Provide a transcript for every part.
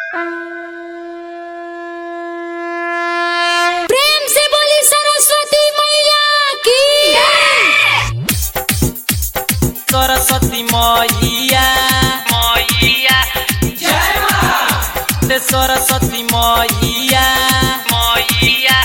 प्रेम से बोली सरस्वती मैया की सरस्वती मैया मैया ते सरस्वती मैया मैया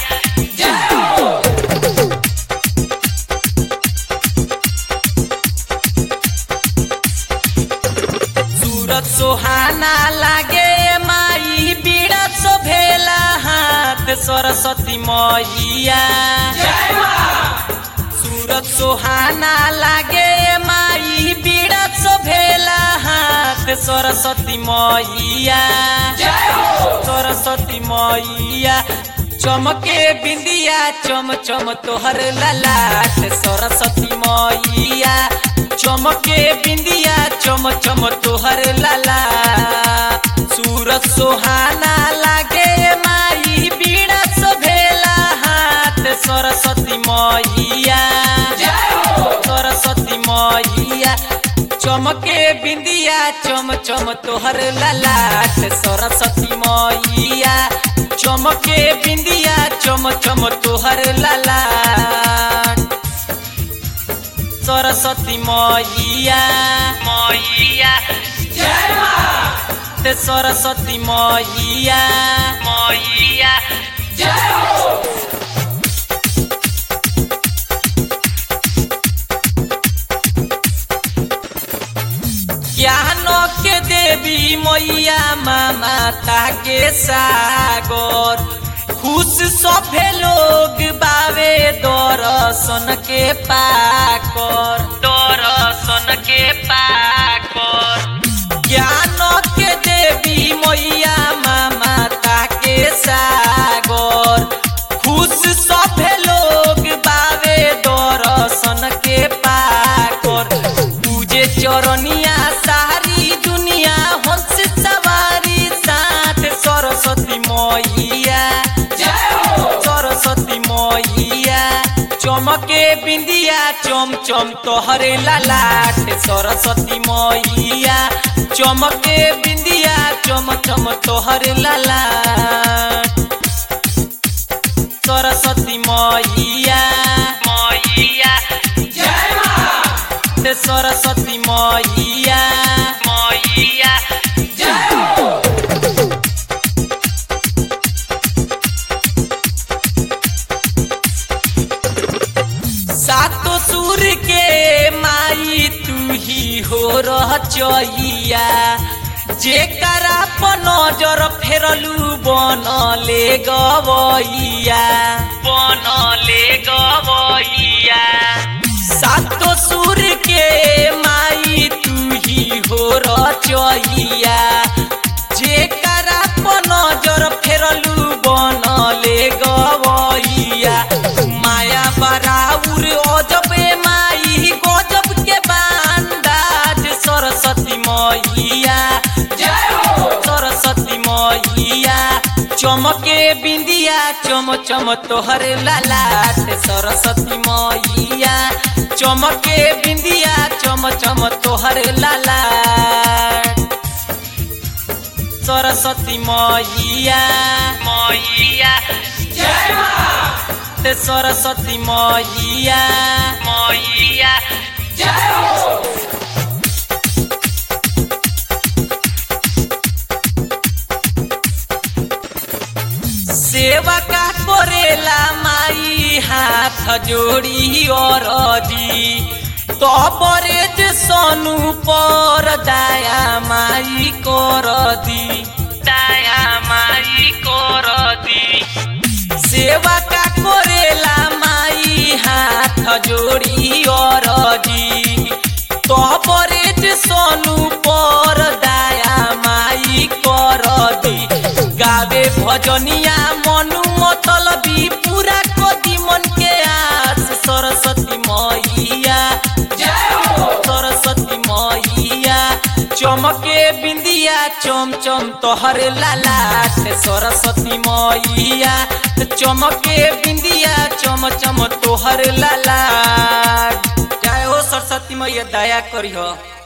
सूरत सुहाना लागे माई बीड़ा शोभेला हाथ सरस्वती मैया सूरत सुहाना लागे माई बीड़ा शोभेला हाथ सरस्वती मैया सरस्वती मैया चमके बिंदिया चम चम तोहर ललाट सरस्वती मैया चमके बिंदिया चम चम तोहर ललाट सूरत सुहाना लागे माई बीड़ा शोभेला हाथ सरस्वती मैया सरस्वती मैया चमके बिंदिया चम चम तोहर ललाट सरस्वती मैया चमके बिंदिया चम चम तोहर ललाट सरस्वती मैया मैया ते सरस्वती मैया मैया ज्ञानो के देवी मैया माता के सागर खुश सभे लोग बावे दर्शन के पाकर दर्शन के पाकर ज्ञानो के देवी मैया माता के सागर खुश सभे लोग बावे दर्शन के पाकर पूजे चरनिया सारी दुनिया हंस सवारी साथ सरस्वती मैया सरस्वती मैया चमके बिंदिया चम चम तोहरे ललाट सरस्वती मैया चमके बिंदिया चम चम तोहरे ललाट सरस्वती मैया मैया ते सरस्वती मैया मैया सातो सुर के माई तू ही हो रह चैया जेकरा पर नजर फेरलू बनले गवैया बनले गवैया सातो सुर के माई तू ही हो रचैया जेकरा पर नजर फेरलू बनले गवैया माया बराउर अजबे माई गजब के बांदाज सरस्वती मैया सरस्वती मैया चमके बिंदिया चम चम तोहर ललाट सरस्वती मैया चमके बिंदिया चम चम तोहर ललाट सरस्वती मैया मैया ते सरस्वती मैया मैया सेवा का करेला माई हाथ जोड़ी और तो परेज सोनू पर दया माई कर दी दया माई कर दी सेवा का करेला माई हाथ जोड़ी और तो परेज सोनू पर दया माई कर दी गावे भजनिया मनु मतलबी पूरा कदी मन के आस सरस्वती मैया सरस्वती मैया चमके बिंदिया चम चम तोहर लालाट सरस्वती मैया चमके बिंदिया चम चम तोहर लालाट जय हो सरस्वती मैया दया करी हो